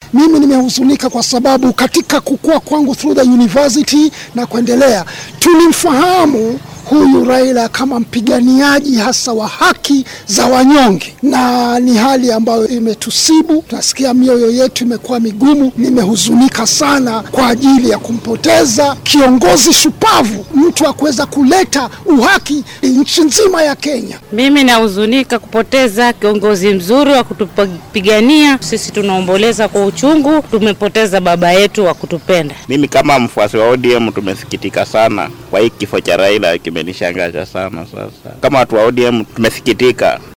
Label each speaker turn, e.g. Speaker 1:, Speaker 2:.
Speaker 1: mimi nimehuzunika kwa sababu katika kukua kwangu through the university na kuendelea, tulimfahamu huyu Raila kama mpiganiaji hasa wa haki za wanyonge, na ni hali ambayo imetusibu. Tunasikia mioyo yetu imekuwa migumu. Nimehuzunika sana kwa ajili ya kumpoteza kiongozi shupavu, mtu wa kuweza kuleta uhaki nchi nzima ya Kenya.
Speaker 2: Mimi nahuzunika kupoteza kiongozi mzuri wa kutupigania sisi. Tunaomboleza kwa uchungu, tumepoteza baba yetu wa kutupenda.
Speaker 3: Mimi kama mfuasi wa ODM tumesikitika sana kwa hii kifo cha Raila, kimenishangaza sana. Sasa kama watu wa ODM tumesikitika.